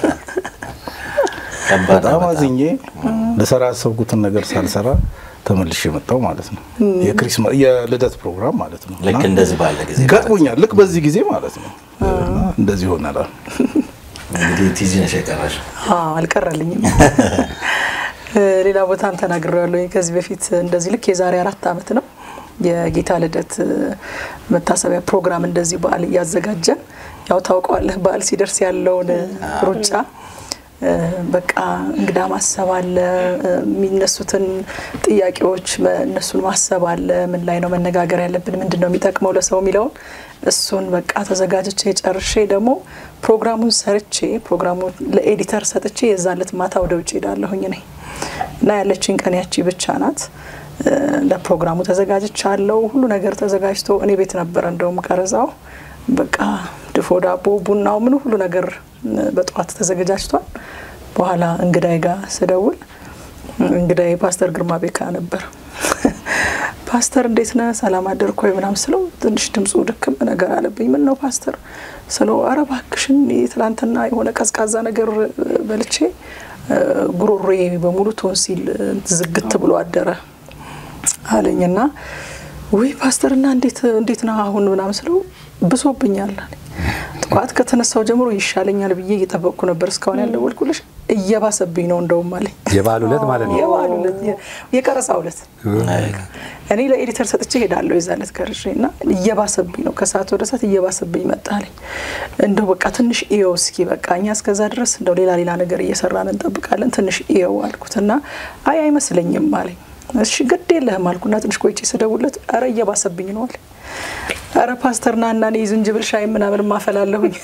Speaker 3: ከባድ
Speaker 4: በጣም
Speaker 3: ነው
Speaker 4: አዝኜ ልሰራ ያሰብኩትን ነገር ሳልሰራ ተመልሼ የመጣው ማለት ነው። የክሪስማ- የልደት ፕሮግራም ማለት ነው።
Speaker 3: ልክ
Speaker 4: እና
Speaker 3: እንደዚህ ባለ ጊዜ ማለት ነው።
Speaker 4: ገጥሞኛል። ልክ በዚህ ጊዜ ማለት ነው። እና እንደዚህ ሆናል።
Speaker 3: እንግዲህ ቲዚ ነሽ የቀረሽ
Speaker 1: አዎ፣ አልቀረልኝም። ሌላ ቦታም ተናግሬያለሁ ከዚህ በፊት እንደዚህ ልክ የዛሬ አራት ዓመት ነው የጌታ ልደት መታሰቢያ ፕሮግራም እንደዚህ በዓል እያዘጋጀን ያው ታውቀዋለህ በዓል ሲደርስ ያለውን ሩጫ እ፣ በቃ እንግዳ ማሰብ አለ፣ እ፣ የሚነሱትን ጥያቄዎች መ- እነሱን ማሰብ አለ። ምን ላይ ነው መነጋገር ያለብን፣ ምንድን ነው የሚጠቅመው ለሰው የሚለውን እሱን በቃ ተዘጋጅቼ ጨርሼ ደግሞ ፕሮግራሙን ሰርቼ ፕሮግራሙን ለኤዲተር ሰጥቼ የዛን ዕለት ማታ ወደ ውጭ ሄዳለሁኝ ነኝ እና ያለችኝ ቀን ያቺ ብቻ ናት። እ፣ ለፕሮግራሙ ተዘጋጅቻለሁ። ሁሉ ነገር ተዘጋጅቶ እኔ ቤት ነበረ እንደውም ቀረጻው በቃ ድፎ ዳቦ፣ ቡናው፣ ምን ሁሉ ነገር በጠዋት ተዘገጃጅቷል። በኋላ እንግዳይ ጋር ስደውል እንግዳይ ፓስተር ግርማ ቤካ ነበር። ፓስተር እንዴት ነህ? ሰላም አደርክ ወይ ምናምን ስለው ትንሽ ድምፁ ድክም ነገር አለብኝ። ምን ነው ፓስተር ስለው ኧረ እባክሽን ትላንትና የሆነ ቀዝቃዛ ነገር በልቼ ጉሮሮዬ በሙሉ ቶንሲል ዝግት ብሎ አደረ አለኝና ውይ ፓስተርና እንዴት እንዴት ነው አሁን ምናምን ስለው ብሶብኛል አለኝ። ጠዋት ከተነሳው ጀምሮ ይሻለኛል ብዬ እየጠበቅኩ ነበር እስካሁን ያልደወልኩልሽ እየባሰብኝ ነው እንደውም አለኝ።
Speaker 5: የበዓል ዕለት ማለት ነው።
Speaker 1: የበዓል ዕለት የቀረጻ ዕለት እኔ ለኤዲተር ሰጥቼ ሄዳለሁ የዛ ዕለት ቀርጬ እና እየባሰብኝ ነው ከሰዓት ወደ ሰዓት እየባሰብኝ መጣለኝ። እንደው በቃ ትንሽ ኢየው እስኪ በቃ እኛ እስከዛ ድረስ እንደው ሌላ ሌላ ነገር እየሰራን እንጠብቃለን ትንሽ ኢየው አልኩት እና አይ አይመስለኝም አለኝ። እሺ ግድ የለህም አልኩና ትንሽ ቆይቼ ስደውልለት ኧረ እየባሰብኝ ነው አለኝ። ኧረ ፓስተር ና እና እኔ ዝንጅብል ሻይ ምናምን ማፈላለሁኝ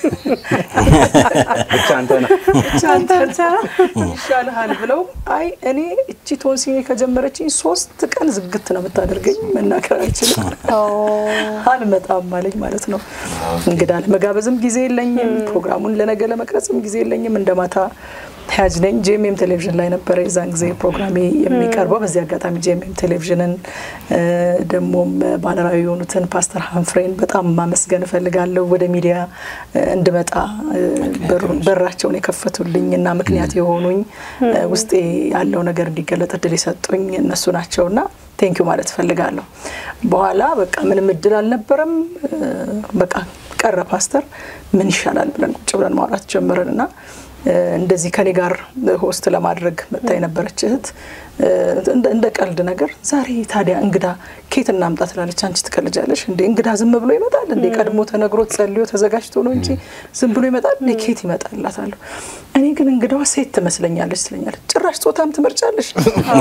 Speaker 4: ብቻ አንተ ነህ
Speaker 1: ብቻ አንተ ይሻልሃል ብለው አይ እኔ እቺ ቶንሲኔ ከጀመረችኝ ሶስት ቀን ዝግት ነው የምታደርገኝ መናገር አልችልም አልመጣም አለኝ ማለት ነው። እንግዳ ለመጋበዝም ጊዜ የለኝም፣ ፕሮግራሙን ለነገ ለመቅረጽም ጊዜ የለኝም። እንደ ማታ ተያዥ ነኝ። ጄኤምኤም ቴሌቪዥን ላይ ነበረ የዛን ጊዜ ፕሮግራሜ የሚቀርበው። በዚህ አጋጣሚ ጄኤምኤም ቴሌቪዥንን ደግሞም ባለራዕይ የሆኑትን ፓስተር ሀንፍሬን በጣም ማመስገን እፈልጋለሁ። ወደ ሚዲያ እንድመጣ በራቸውን የከፈቱልኝ እና ምክንያት የሆኑኝ ውስጤ ያለው ነገር እንዲገለጥ እድል የሰጡኝ እነሱ ናቸውና ቴንኪዩ ማለት እፈልጋለሁ። በኋላ በቃ ምንም እድል አልነበረም። በቃ ቀረ ፓስተር ምን ይሻላል ብለን ቁጭ ብለን ማውራት ጀመረን እና እንደዚህ ከኔ ጋር ሆስት ለማድረግ መጣ የነበረች እህት እንደ ቀልድ ነገር ዛሬ ታዲያ እንግዳ ኬት እናምጣ ትላለች። አንቺ ትቀልጃለሽ እንዴ? እንግዳ ዝም ብሎ ይመጣል እንዴ? ቀድሞ ተነግሮት ጸልዮ ተዘጋጅቶ ነው እንጂ ዝም ብሎ ይመጣል እንዴ? ኬት ይመጣል እላታለሁ። እኔ ግን እንግዳዋ ሴት ትመስለኛለች ትለኛለች። ጭራሽ ጾታም ትመርጫለሽ?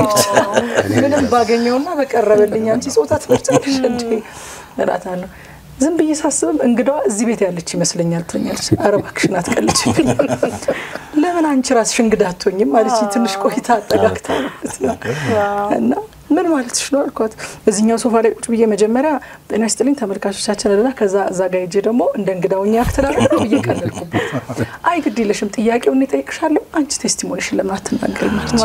Speaker 1: ምንም ባገኘውና በቀረበልኝ አንቺ ጾታ ትመርጫለሽ እንዴ እላታለሁ። ዝም ብዬ ሳስብም እንግዳዋ እዚህ ቤት ያለች ይመስለኛል ትለኛለች። ኧረ እባክሽን አትቀልጅ፣ ለምን አንቺ ራስሽ እንግዳ አትሆኝም አለች። ትንሽ ቆይታ አጠጋግታ ማለት ነው እና ምን ማለትሽ ነው አልኳት። እዚህኛው ሶፋ ላይ ቁጭ ብዬ መጀመሪያ ጤና ይስጥልኝ ተመልካቾቻችን ልና ከዛ እዛ ጋ ሄጄ ደግሞ እንደ እንግዳውኛ ያክትላለ ብዬ ቀለልኩበት። አይ ግድ የለሽም ጥያቄውን እጠይቅሻለሁ፣ አንቺ ቴስቲሞኒሽን ለምን አትናገሪም አለች።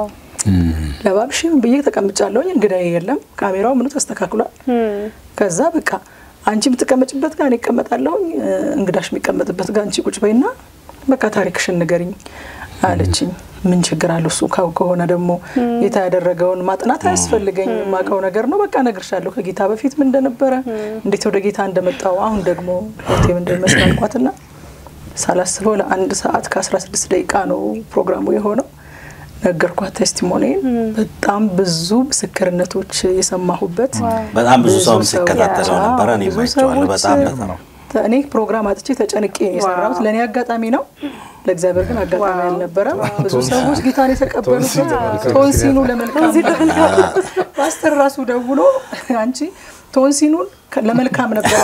Speaker 1: ለባብሽ ብዬ ተቀምጫለሁኝ። እንግዳዬ የለም፣ ካሜራው ምኑ ተስተካክሏል። ከዛ በቃ አንቺ የምትቀመጭበት ጋር እኔ እቀመጣለሁኝ፣ እንግዳሽ የሚቀመጥበት ጋር አንቺ ቁጭ በይና በቃ ታሪክሽን ንገሪኝ አለችኝ። ምን ችግር አለው? እሱ ከሆነ ደግሞ ጌታ ያደረገውን ማጥናት አያስፈልገኝ። የማውቀው ነገር ነው። በቃ እነግርሻለሁ ከጌታ በፊት ምን እንደነበረ፣ እንዴት ወደ ጌታ እንደመጣው፣ አሁን ደግሞ ህይወቴ ምን እንደሚመስል አልኳትና ሳላስበው ለአንድ ሰዓት ከ16 ደቂቃ ነው ፕሮግራሙ የሆነው። ነገርኳት ቴስቲሞኒን። በጣም ብዙ ምስክርነቶች የሰማሁበት
Speaker 3: በጣም ብዙ ሰው ሲከታተለው ነበረ። እኔ ማይቼዋለሁ። በጣም በጣም
Speaker 1: እኔ ፕሮግራም አጥቼ ተጨንቄ ነው የሰራሁት። ለእኔ አጋጣሚ ነው፣ ለእግዚአብሔር ግን አጋጣሚ አልነበረም። ብዙ ሰዎች ጌታን የተቀበሉበት ቶንሲኑ ለመልካም ፓስተር ራሱ ደውሎ አንቺ ቶንሲኑን ለመልካም ነበር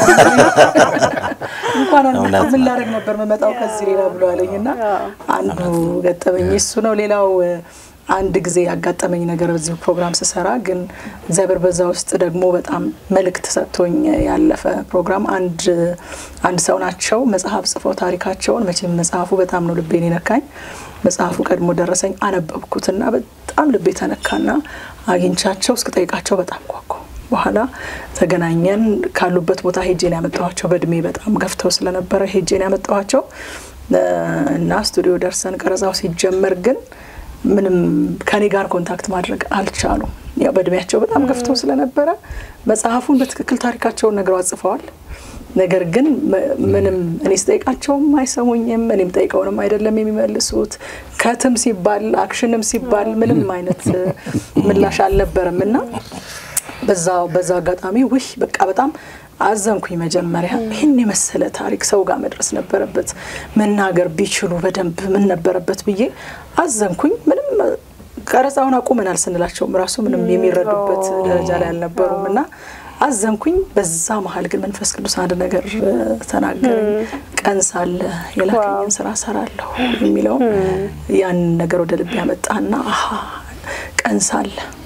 Speaker 1: እንኳን ምን ላደርግ ነበር መመጣው ከዚህ ሌላ ብሎ አለኝ እና አንዱ ገጠመኝ እሱ ነው። ሌላው አንድ ጊዜ ያጋጠመኝ ነገር በዚህ ፕሮግራም ስሰራ ግን እግዚአብሔር በዛ ውስጥ ደግሞ በጣም መልእክት ሰጥቶኝ ያለፈ ፕሮግራም አንድ አንድ ሰው ናቸው መጽሐፍ ጽፈው ታሪካቸውን መቼም መጽሐፉ በጣም ነው ልቤን የነካኝ። መጽሐፉ ቀድሞ ደረሰኝ አነበብኩትና በጣም ልቤ ተነካና አግኝቻቸው እስክጠይቃቸው በጣም ጓጓ። በኋላ ተገናኘን። ካሉበት ቦታ ሄጄን ያመጣኋቸው በእድሜ በጣም ገፍተው ስለነበረ ሄጄን ያመጣኋቸው እና ስቱዲዮ ደርሰን ቀረጻው ሲጀመር ግን ምንም ከኔ ጋር ኮንታክት ማድረግ አልቻሉም። ያው በእድሜያቸው በጣም ገፍተው ስለነበረ መጽሐፉን በትክክል ታሪካቸውን ነግረው አጽፈዋል። ነገር ግን ምንም እኔ ስጠይቃቸውም አይሰሙኝም፣ እኔም ጠይቀውንም አይደለም የሚመልሱት። ከትም ሲባል አክሽንም ሲባል ምንም አይነት ምላሽ አልነበረም እና በዛ በዛ አጋጣሚ ውይ በቃ በጣም አዘንኩኝ። መጀመሪያ ይህን የመሰለ ታሪክ ሰው ጋር መድረስ ነበረበት፣ መናገር ቢችሉ በደንብ ምን ነበረበት ብዬ አዘንኩኝ። ምንም ቀረጻውን አቁመናል ስንላቸውም ራሱ ምንም የሚረዱበት ደረጃ ላይ አልነበሩም እና አዘንኩኝ። በዛ መሀል ግን መንፈስ ቅዱስ አንድ ነገር ተናገረኝ። ቀን ሳለ የላከኝን ስራ ሰራለሁ የሚለውም ያንን ነገር ወደ ልብ ያመጣና አሀ ቀን ሳለ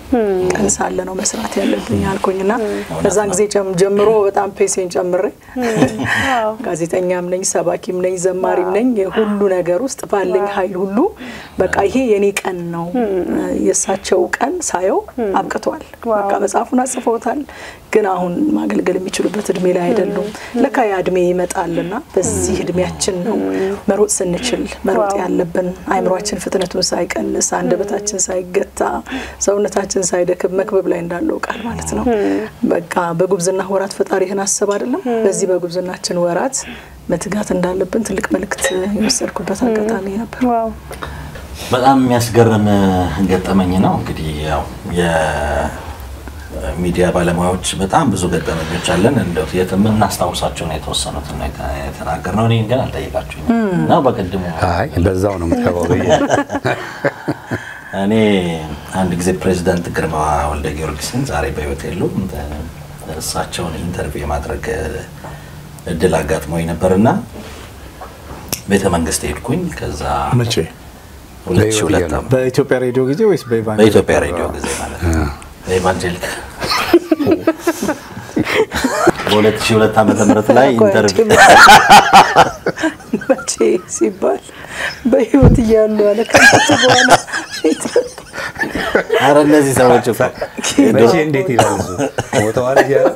Speaker 1: ቀን ሳለ ነው መስራት ያለብኝ አልኩኝና ከዛን ጊዜ ጀም- ጀምሮ በጣም ፔሴን ጨምሬ ጋዜጠኛም ነኝ፣ ሰባኪም ነኝ፣ ዘማሪም ነኝ። የሁሉ ነገር ውስጥ ባለኝ ኃይል ሁሉ በቃ ይሄ የኔ ቀን ነው። የእሳቸው ቀን ሳየው አብቅቷል። በቃ መጽሐፉን አጽፈውታል፣ ግን አሁን ማገልገል የሚችሉበት እድሜ ላይ አይደሉም። ለካ ያ እድሜ ይመጣልና በዚህ እድሜያችን ነው መሮጥ ስንችል መሮጥ ያለብን አይምሯችን ፍጥነቱን ሳይቀንስ አንደበታችን ሳይገታ ሰውነታችን ሳይደክም መክበብ ላይ እንዳለው ቃል ማለት ነው። በቃ በጉብዝና ወራት ፈጣሪህን አስብ አይደለም። በዚህ በጉብዝናችን ወራት መትጋት እንዳለብን ትልቅ መልእክት የወሰድኩበት አጋጣሚ ነበር።
Speaker 2: ዋው
Speaker 3: በጣም የሚያስገርም ገጠመኝ ነው። እንግዲህ ያው የሚዲያ ባለሙያዎች በጣም ብዙ ገጠመኞች አለን። እንደው የምናስታውሳቸው ነው የተወሰኑትን ነው የተ- የተናገርነው። እኔን ግን አልጠየቃችሁኝ ነው በቅድሙ
Speaker 5: አይ በዛው ነው የምትገባው ብዬ
Speaker 3: እኔ አንድ ጊዜ ፕሬዚዳንት ግርማ ወልደ ጊዮርጊስን ዛሬ በሕይወት የሉም እሳቸውን ኢንተርቪው የማድረግ እድል አጋጥሞኝ ነበርና ቤተ መንግስት ሄድኩኝ። ከዛ
Speaker 4: መቼ
Speaker 3: 2002
Speaker 5: ነው።
Speaker 3: ዓመት
Speaker 6: በኢትዮጵያ ሬዲዮ ጊዜ ወይስ በኢቫንጀሊካል
Speaker 3: በኢትዮጵያ ሬዲዮ ጊዜ ማለት ነው። በኢቫንጀሊክ በ2002 ዓመተ ምህረት ላይ ኢንተርቪው
Speaker 1: መቼ ሲባል በህይወት እያሉ አለ ከሞቱ በኋላ
Speaker 3: ኧረ እነዚህ ሰዎች እኮ
Speaker 5: መቼ እንዴት ይላል እሱ ሞተዋል እያለ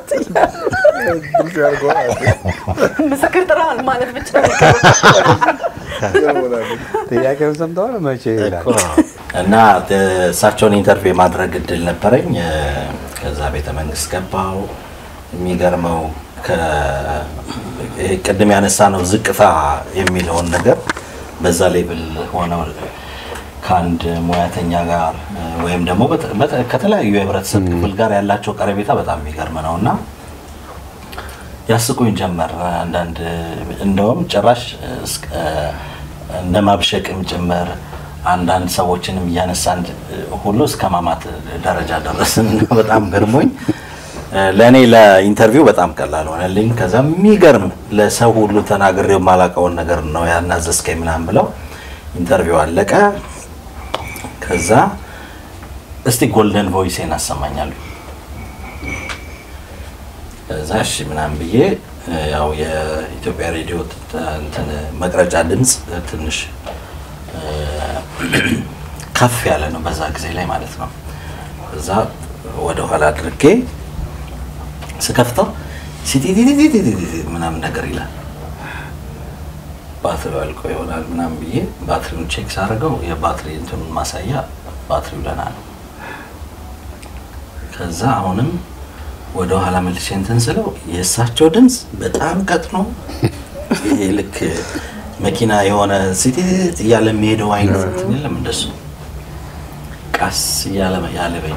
Speaker 2: ምስክር ጥራል ማለት ብቻ ነው።
Speaker 5: ጥያቄውን ሰምተዋል መቼ ይላል
Speaker 3: እና እሳቸውን ኢንተርቪው የማድረግ እድል ነበረኝ። ከዛ ቤተ መንግስት ገባው። የሚገርመው ከ- ይሄ ቅድም ያነሳ ነው ዝቅታ የሚለውን ነገር በዛ ሌብል ሆነው ከአንድ ሙያተኛ ጋር ወይም ደግሞ በተ- በተ- ከተለያዩ የህብረተሰብ ክፍል ጋር ያላቸው ቀረቤታ በጣም የሚገርም ነው እና ያስቁኝ ጀመር። አንዳንድ እንደውም ጭራሽ እስከ- እንደ ማብሸቅም ጭምር አንዳንድ ሰዎችንም እያነሳን ሁሉ እስከ ማማት ደረጃ ደረስን። በጣም ገርሞኝ ለእኔ ለኢንተርቪው በጣም ቀላል ሆነልኝ። ከዛ የሚገርም ለሰው ሁሉ ተናግሬው የማላውቀውን ነገር ነው ያናዘዝከኝ ምናምን ብለው ኢንተርቪው አለቀ። ከዛ እስቲ ጎልደን ቮይሴን አሰማኛሉ ከዛ እሺ ምናምን ብዬ ያው የኢትዮጵያ ሬዲዮ ት- እንትን መቅረጫ ድምፅ ትንሽ እ፣ ከፍ ያለ ነው በዛ ጊዜ ላይ ማለት ነው። እዛ ወደ ኋላ አድርጌ ስከፍተው ሲቲቲቲቲቲ ምናምን ነገር ይላል። ባትሪው አልቆ ይሆናል ምናምን ብዬ ባትሪውን ቼክ ሳደርገው የባትሪ እንትኑን ማሳያ ባትሪው ደህና ነው። ከዛ አሁንም ወደ ኋላ መልሼ እንትን ስለው የእሳቸው ድምፅ በጣም ቀጥኖ ይሄ ልክ መኪና የሆነ ሲቲ እያለ የሚሄደው አይነት እንትን የለም እንደሱ ቀስ እያለ ያለበኝ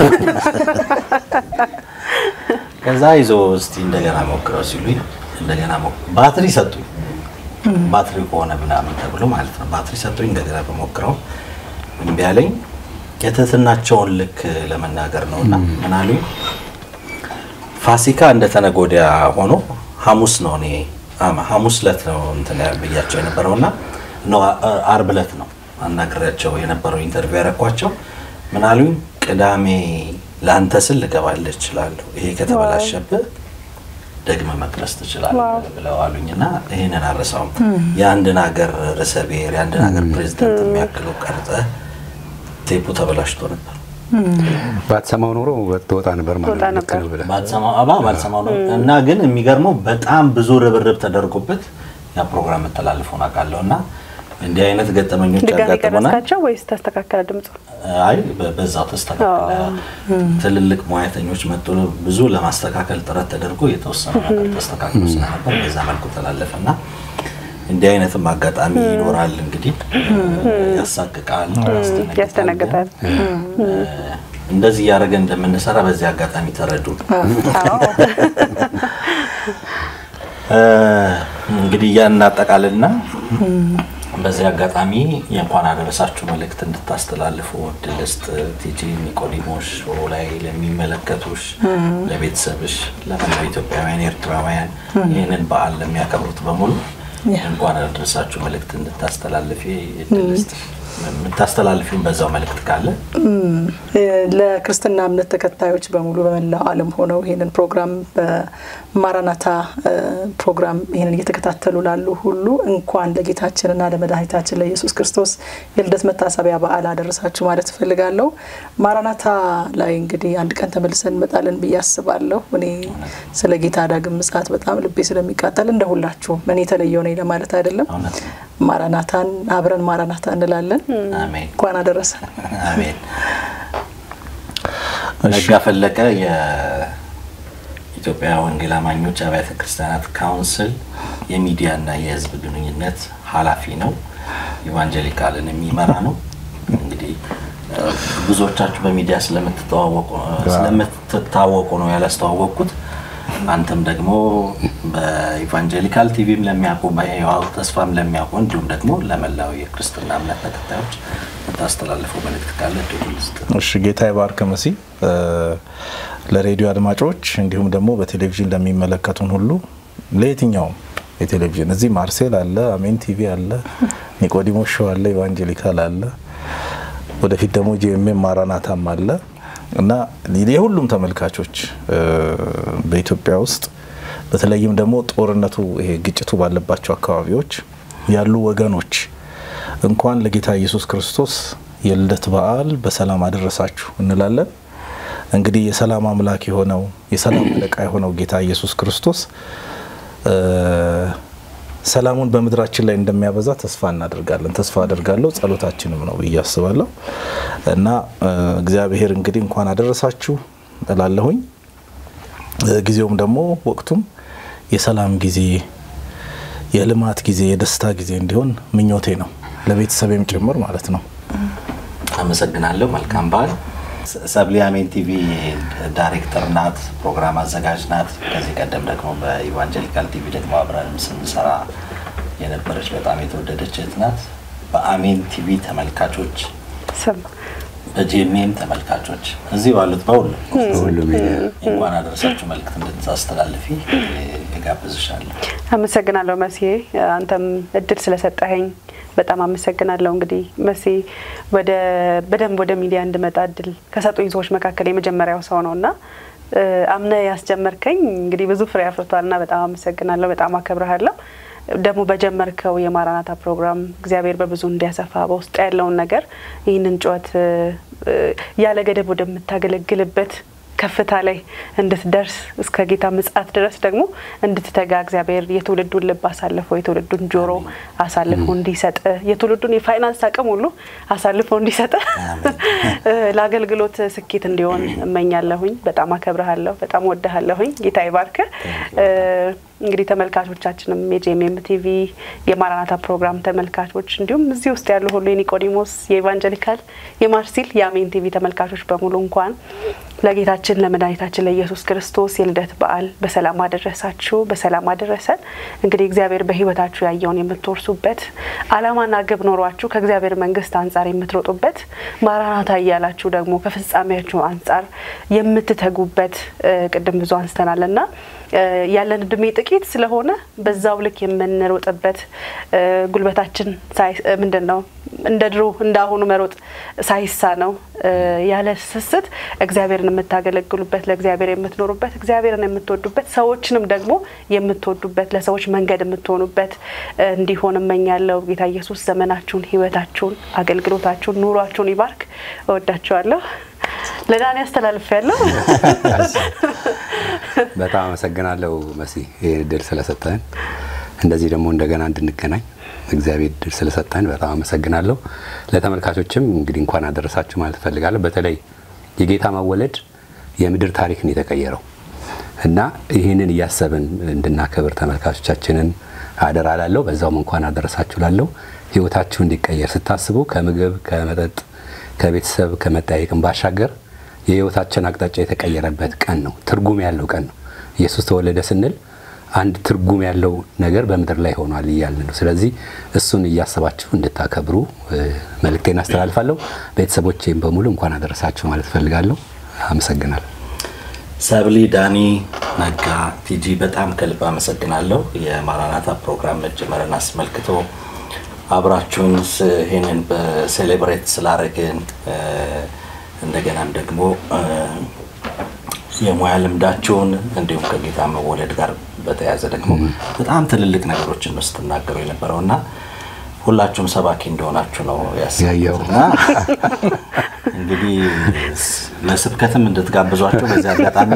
Speaker 3: ከዛ ይዞ እስቲ እንደገና ሞክረው ሲሉኝ እንደገና ሞክ- ባትሪ ሰጡኝ። ባትሪው ከሆነ ምናምን ተብሎ ማለት ነው። ባትሪ ሰጡኝ። እንደገና በሞክረው እምቢ አለኝ። የትህትናቸውን ልክ ለመናገር ነው እና ምን አሉኝ ፋሲካ እንደ ተነጎዲያ ሆኖ ሐሙስ ነው እኔ አማ ሐሙስ ዕለት ነው እንትን ብያቸው የነበረው እና ነው አ- አርብ ዕለት ነው አናግሬያቸው የነበረው ኢንተርቪው ያረኳቸው። ምን አሉኝ ቅዳሜ ለአንተ ስል ልገባልህ እችላለሁ፣ ይሄ ከተበላሸብህ ደግመ መቅረስ ትችላለህ ብለው አሉኝ እና ይህንን አረሳውም። የአንድን ሀገር ርዕሰ ብሔር የአንድን ሀገር ፕሬዚደንት የሚያክለው ቀርጸህ ቴፑ ተበላሽቶ ነበር።
Speaker 5: ባትሰማው ኖሮ ትወጣ ነበር ማለት
Speaker 2: ትወጣ
Speaker 5: ነው። ልክ
Speaker 2: ነበር።
Speaker 5: ነው ብለህ
Speaker 3: ባልሰማው አባ ባልሰማው ነው እና ግን የሚገርመው በጣም ብዙ ርብርብ ተደርጎበት ያ ፕሮግራም መተላለፉን አውቃለሁ እና እንዲህ አይነት ገጠመኞች
Speaker 2: ድጋሚ
Speaker 3: ያጋጥሙናል።
Speaker 2: ቀረስካቸው ወይስ ተስተካከለ ድምፁ?
Speaker 3: አይ በ- በዛው ተስተካከለ። ትልልቅ ሙያተኞች መጡ። ብዙ ለማስተካከል ጥረት ተደርጎ የተወሰነ ነገር ተስተካክሎ ስለነበር በዛ መልኩ ተላለፈ እና እንዲህ አይነትም አጋጣሚ ይኖራል። እንግዲህ ያሳቅቃል፣ ያስደነግጣል።
Speaker 2: ያስደነግጣል።
Speaker 3: እንደዚህ እያደረገ እንደምንሰራ በዚህ አጋጣሚ ተረዱ። እ፣ እንግዲህ ያን እናጠቃልና በዚህ አጋጣሚ የእንኳን አደረሳችሁ መልእክት እንድታስተላልፉ እድል ስጥ። ቲጂ ኒቆዲሞስ ሾው ላይ ለሚመለከቱሽ፣ ለቤተሰብሽ፣ ለመላው ኢትዮጵያውያን ኤርትራውያን ይህንን በዓል ለሚያከብሩት በሙሉ እንኳን አደረሳችሁ መልእክት እንድታስተላልፊ እድል ስጥ። የምታስተላልፊውን በዛው መልእክት ካለ
Speaker 1: ለክርስትና እምነት ተከታዮች በሙሉ በመላው ዓለም ሆነው ይህንን ፕሮግራም በማራናታ ፕሮግራም ይህንን እየተከታተሉ ላሉ ሁሉ እንኳን ለጌታችንና ለመድኃኒታችን ለኢየሱስ ክርስቶስ የልደት መታሰቢያ በዓል አደረሳችሁ ማለት እፈልጋለሁ። ማራናታ ላይ እንግዲህ አንድ ቀን ተመልሰን እንመጣለን ብዬ አስባለሁ። እኔ ስለ ጌታ ዳግም ምጽአት በጣም ልቤ ስለሚቃጠል እንደ ሁላችሁም እኔ የተለየው ነኝ ለማለት አይደለም።
Speaker 3: እውነት ነው።
Speaker 1: ማራናታን አብረን ማራናታ እንላለን።
Speaker 3: አሜን
Speaker 1: እንኳን አደረሰ።
Speaker 3: አሜን። ነጋ ፈለቀ የኢትዮጵያ ወንጌል አማኞች አብያተ ክርስቲያናት ካውንስል የሚዲያና የሕዝብ ግንኙነት ኃላፊ ነው። ኢቫንጀሊካልን የሚመራ ነው። እንግዲህ እ፣ ብዙዎቻችሁ በሚዲያ ስለምትተዋወቁ ስለምትታወቁ ነው ያላስተዋወቅኩት። አንተም ደግሞ በኢቫንጀሊካል ቲቪም ለሚያውቁ በሕያው ተስፋም ለሚያውቁ እንዲሁም ደግሞ ለመላው የክርስትና እምነት ተከታዮች የምታስተላልፈው መልእክት ካለ እድሉ ልስጥ።
Speaker 4: እሺ ጌታ ይባርክ መሲ። ለሬዲዮ አድማጮች እንዲሁም ደግሞ በቴሌቪዥን ለሚመለከቱን ሁሉ ለየትኛውም የቴሌቪዥን እዚህ ማርሴል አለ፣ አሜን ቲቪ አለ፣ ኒቆዲሞስ ሾው አለ፣ ኢቫንጀሊካል አለ፣ ወደፊት ደግሞ ጂኤምኤም ማራናታም አለ እና የሁሉም ተመልካቾች እ፣ በኢትዮጵያ ውስጥ በተለይም ደግሞ ጦርነቱ ይሄ ግጭቱ ባለባቸው አካባቢዎች ያሉ ወገኖች እንኳን ለጌታ ኢየሱስ ክርስቶስ የልደት በዓል በሰላም አደረሳችሁ እንላለን። እንግዲህ የሰላም አምላክ የሆነው የሰላም አለቃ የሆነው ጌታ ኢየሱስ ክርስቶስ እ፣ ሰላሙን በምድራችን ላይ እንደሚያበዛ ተስፋ እናደርጋለን። ተስፋ አደርጋለሁ፣ ጸሎታችንም ነው ብዬ አስባለሁ እና እ፣ እግዚአብሔር እንግዲህ እንኳን አደረሳችሁ እላለሁኝ። እ፣ ጊዜውም ደግሞ ወቅቱም የሰላም ጊዜ፣ የልማት ጊዜ፣ የደስታ ጊዜ እንዲሆን ምኞቴ ነው ለቤተሰቤም ጭምር ማለት ነው።
Speaker 3: አመሰግናለሁ። መልካም በዓል። ሰ- ሰብሊ አሜን ቲቪ ዳይሬክተር ናት፣ ፕሮግራም አዘጋጅ ናት። ከዚህ ቀደም ደግሞ በኢቫንጀሊካል ቲቪ ደግሞ አብረንም ስንሰራ የነበረች በጣም የተወደደች እህት ናት። በአሜን ቲቪ ተመልካቾች፣
Speaker 2: ስም
Speaker 3: በጂኤምኤም ተመልካቾች እዚህ ባሉት በሁሉ
Speaker 5: ሁሉም
Speaker 3: እንኳን አደረሳችሁ መልእክት እንድታስተላልፊ እጋብዝሻለሁ።
Speaker 2: አመሰግናለሁ መሲዬ፣ አንተም እድል ስለሰጠኸኝ በጣም አመሰግናለሁ። እንግዲህ መሲ ወደ በደንብ ወደ ሚዲያ እንድመጣ እድል ከሰጡኝ ሰዎች መካከል የመጀመሪያው ሰው ነው እና እ፣ አምነ ያስጀመርከኝ እንግዲህ ብዙ ፍሬ አፍርቷል እና በጣም አመሰግናለሁ። በጣም አከብረሃለሁ። ደግሞ በጀመርከው የማራናታ ፕሮግራም እግዚአብሔር በብዙ እንዲያሰፋ በውስጥ ያለውን ነገር ይህንን ጩኸት እ፣ እ፣ ያለ ገደብ ወደምታገለግልበት ከፍታ ላይ እንድትደርስ እስከ ጌታ ምጽአት ድረስ ደግሞ እንድትተጋ እግዚአብሔር የትውልዱን ልብ አሳልፎ የትውልዱን ጆሮ አሳልፎ እንዲሰጥ የትውልዱን የፋይናንስ አቅም ሁሉ አሳልፎ እንዲሰጥ እ፣ ለአገልግሎት ስኬት እንዲሆን እመኛለሁኝ። በጣም አከብረሃለሁ። በጣም ወድሃለሁኝ። ጌታ ይባርክ። እ፣ እንግዲህ ተመልካቾቻችንም የጄኤምኤም ቲቪ የማራናታ ፕሮግራም ተመልካቾች እንዲሁም እዚህ ውስጥ ያሉ ሁሉ የኒቆዲሞስ የኢቫንጀሊካል የማርሲል የአሜን ቲቪ ተመልካቾች በሙሉ እንኳን ለጌታችን ለመድኃኒታችን ለኢየሱስ ክርስቶስ የልደት በዓል በሰላም አደረሳችሁ፣ በሰላም አደረሰን። እንግዲህ እግዚአብሔር በሕይወታችሁ ያየውን የምትወርሱበት ዓላማና ግብ ኖሯችሁ ከእግዚአብሔር መንግስት አንጻር የምትሮጡበት ማራናታ እያላችሁ ደግሞ ከፍጻሜያችሁ አንጻር የምትተጉበት እ፣ ቅድም ብዙ አንስተናል እና እ፣ ያለን እድሜ ጥቂት ስለሆነ በዛው ልክ የምንሮጥበት እ፣ ጉልበታችን ሳይ- እ፣ ምንድን ነው እንደ ድሮ እንደ አሁኑ መሮጥ ሳይሳ ነው ያለ ስስት እግዚአብሔርን የምታገለግሉበት ለእግዚአብሔር የምትኖሩበት እግዚአብሔርን የምትወዱበት ሰዎችንም ደግሞ የምትወዱበት ለሰዎች መንገድ የምትሆኑበት እ፣ እንዲሆን እመኛለሁ። ጌታ ኢየሱስ ዘመናችሁን፣ ህይወታችሁን፣ አገልግሎታችሁን፣ ኑሯችሁን ይባርክ። እወዳችኋለሁ። ለዳኒ አስተላልፍ ያለው
Speaker 5: በጣም አመሰግናለሁ መሲ ይህን እድል ስለሰጠን እንደዚህ ደግሞ እንደገና እንድንገናኝ እግዚአብሔር እድል ስለሰጠን በጣም አመሰግናለሁ። ለተመልካቾችም እንግዲህ እንኳን አደረሳችሁ ማለት እፈልጋለሁ። በተለይ የጌታ መወለድ የምድር ታሪክ ነው የተቀየረው እና ይህንን እያሰብን እንድናከብር ተመልካቾቻችንን አደራ ላለው በዛውም እንኳን አደረሳችሁ ላለው ህይወታችሁ እንዲቀየር ስታስቡ ከምግብ ከመጠጥ ከቤተሰብ ከመጠያየቅም ባሻገር የህይወታችን አቅጣጫ የተቀየረበት ቀን ነው። ትርጉም ያለው ቀን ነው። ኢየሱስ ተወለደ ስንል አንድ ትርጉም ያለው ነገር በምድር ላይ ሆኗል እያልን ነው። ስለዚህ እሱን እያሰባችሁ እንድታከብሩ እ፣ መልእክቴን አስተላልፋለሁ። ቤተሰቦቼም በሙሉ እንኳን አደረሳችሁ ማለት እፈልጋለሁ። አመሰግናለሁ።
Speaker 3: ሰብሊ፣ ዳኒ፣ ነጋ፣ ቲጂ በጣም ከልብ አመሰግናለሁ። የማራናታ ፕሮግራም መጀመርን አስመልክቶ አብራችሁን ስ- ይሄንን በሴሌብሬት ስላደረግን እ፣ እንደገናም ደግሞ እ፣ የሙያ ልምዳችሁን እንዲሁም ከጌታ መወለድ ጋር በተያያዘ ደግሞ በጣም ትልልቅ ነገሮችን ነው ስትናገሩ የነበረው እና ሁላችሁም ሰባኪ እንደሆናችሁ ነው
Speaker 5: ያየው።
Speaker 3: ያሰብኩት እና እንግዲህ ስ- ለስብከትም እንድትጋብዟቸው በዚህ አጋጣሚ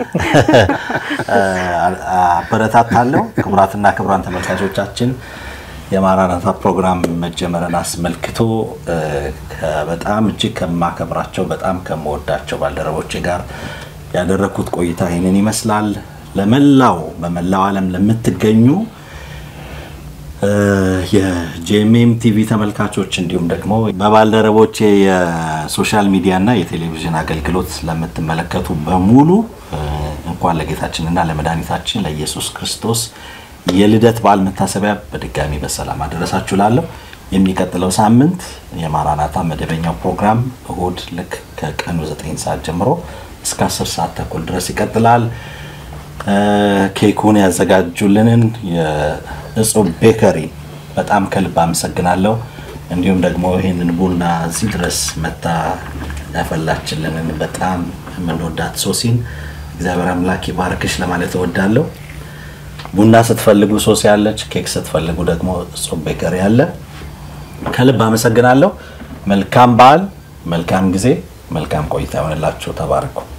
Speaker 3: አ- አበረታታለሁ። ክቡራትና ክቡራን ተመልካቾቻችን የማራናታ ፕሮግራም መጀመርን አስመልክቶ እ፣ ከ- በጣም እጅግ ከማከብራቸው በጣም ከምወዳቸው ባልደረቦቼ ጋር ያደረግኩት ቆይታ ይህንን ይመስላል። ለመላው በመላው ዓለም ለምትገኙ እ፣ የጄኤምኤም ቲቪ ተመልካቾች እንዲሁም ደግሞ በባልደረቦቼ የሶሻል ሚዲያ እና የቴሌቪዥን አገልግሎት ለምትመለከቱ በሙሉ እ፣ እንኳን ለጌታችንና ለመድኃኒታችን ለኢየሱስ ክርስቶስ የልደት በዓል መታሰቢያ በድጋሚ በሰላም አደረሳችሁ ላለሁ የሚቀጥለው ሳምንት የማራናታ መደበኛው ፕሮግራም እሁድ ልክ ከቀኑ 9 ሰዓት ጀምሮ እስከ 10 ሰዓት ተኩል ድረስ ይቀጥላል። እ፣ ኬኩን ያዘጋጁልንን የእጹብ ቤከሪ በጣም ከልብ አመሰግናለሁ። እንዲሁም ደግሞ ይህንን ቡና እዚህ ድረስ መታ ያፈላችልንን በጣም የምንወዳት ሶሲን እግዚአብሔር አምላክ ይባርክሽ ለማለት እወዳለሁ። ቡና ስትፈልጉ ሶሲ ያለች፣ ኬክ ስትፈልጉ ደግሞ እጹብ ቤከሪ አለ። ከልብ አመሰግናለሁ። መልካም በዓል፣ መልካም ጊዜ፣ መልካም ቆይታ ይሆንላችሁ። ተባረኩ።